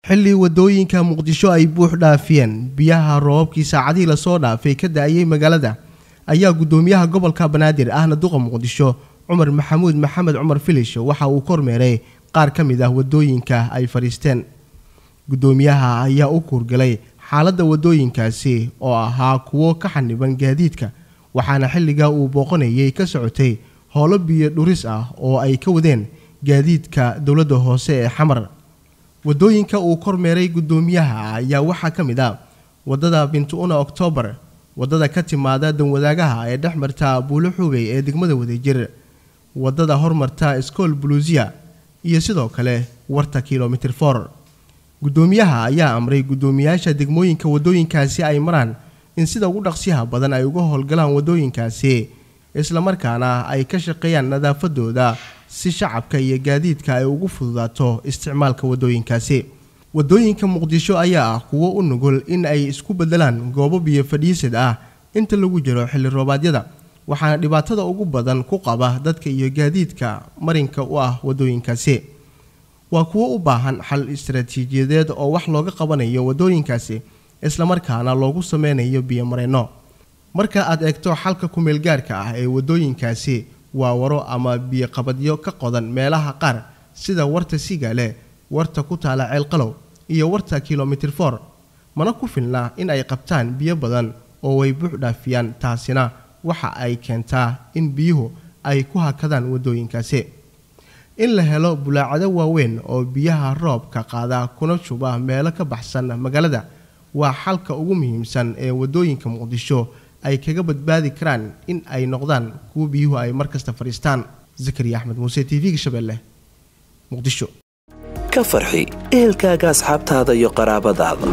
xilli wadooyinka muqdisho ay buux dhaafiyeen biyaha roobabkii saacadihii lasoo dhaafay ka da-ayay magaalada ayaa gudoomiyaha gobolka banaadir ahna duqa muqdisho cumar maxamuud maxamed cumar filish waxa uu kormeeray qaar ka mid ah wadooyinka ay fadhiisteen gudoomiyaha ayaa u kuurgalay xaaladda wadooyinkaasi oo ahaa kuwo ka xaniban gaadiidka waxaana xilligaa uu booqanayay ka socotay howlo biyo dhuris ah oo ay ka wadeen gaadiidka dowladda hoose ee xamar wadooyinka uu kormeeray gudoomiyaha ayaa waxaa ka mid ah wadada bintu-una oktoobar wadada ka timaada danwadaagaha ee dhex marta buulo xugay ee degmada wadajir wadada hormarta skool buluusiya iyo sidoo kale warta kilomitir for gudoomiyaha ayaa amray gudoomiyaasha degmooyinka wadooyinkaasi ay maraan in sida ugu dhaqsiyaha badan ay uga howlgalaan wadooyinkaasi islamarkaana ay ka shaqeeyaan nadaafadooda si shacabka iyo gaadiidka ay ugu fududaato isticmaalka wadooyinkaasi wadooyinka muqdisho ayaa ah kuwo u nugul in ay isku bedelaan goobo biyo fadhiisad ah inta lagu jiro xilli roobaadyada waxaana dhibaatada ugu badan ku qaba dadka iyo gaadiidka marinka u ah wadooyinkaasi waa kuwo u baahan xal istaraatiijiyadeed oo wax looga qabanayo wadooyinkaasi islamarkaana loogu sameynayo biyomareenno marka aad eegto xalka kumeelgaarka ah ee wadooyinkaasi waa waro ama biyoqabadyo ka qodan meelaha qaar sida warta sigaale warta ku taala ceelqalow iyo warta kilomitir for mana ku filna in ay qabtaan biyo badan oo way buux dhaafiyaan taasina waxa ay keentaa in biyuhu ay ku hakadaan wadooyinkaasi in la helo bulaacado waaweyn oo biyaha roobka qaada kuna shuba meelo ka baxsan magaalada waa xalka ugu muhiimsan ee wadooyinka muqdisho ay kaga badbaadi karaan in ay noqdaan kuwo biyuhu ay markasta fadhiistaan zakariya axmed muuse t v-ga shabeelle muqdisho ka farxi ehelkaaga asxaabtaada iyo qaraabadaada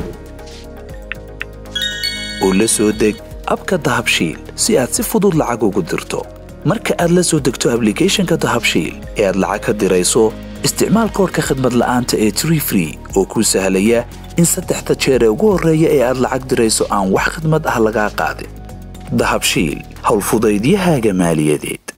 oo la soo deg abka dahabshiil si aad si fudud lacag ugu dirto marka aad la soo degto ablicathonka dahabshiil ee aad lacag ka dirayso isticmaal koorka khadmad la'aanta ee tree free oo kuu sahlaya in saddexda jeer ee ugu horreeya ee aad lacag dirayso aan wax khadmad ah lagaa qaadin dahabshiil howlfudaydiyahaaga maaliyadeed